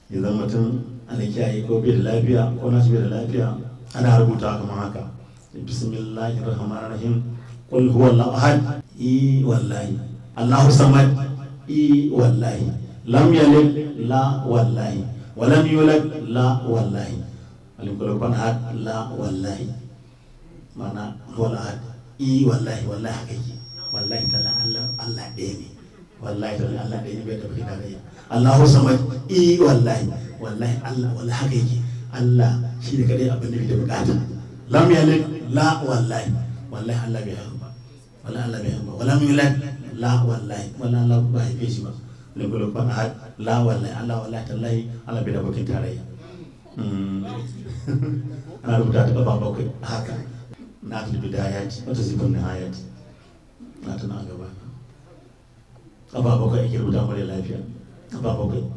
idan mutum ana kiyaye ko bai da lafiya ko na bai da lafiya ana rubuta kamar haka bismillahir rahmanir rahim qul huwallahu ahad i wallahi allahu samad i wallahi lam yalid la wallahi wa lam yulad la wallahi alim kullu kun ahad la wallahi mana huwal ahad i wallahi wallahi haka yake wallahi ta'ala Allah Allah ɗaya ne wallahi ta'ala Allah ɗaya ne bai da bai da Allahu samad i wallahi wallahi Allah wallahi haka yake Allah shi ne kadai abin da bai da bukata lam yalid la wallahi wallahi Allah bai haihu ba wallahi Allah bai haihu ba wala yulad la wallahi wallahi Allah ba haife shi ba lagos ban ahad la wallahi Allah wallahi tallahi Allah bai da bakin tarayya ana rubuta ta kafa bakwai haka na fi bidayati wata zibin nihayati na tana gaba kafa bakwai ake rubuta mara lafiya kafa bakwai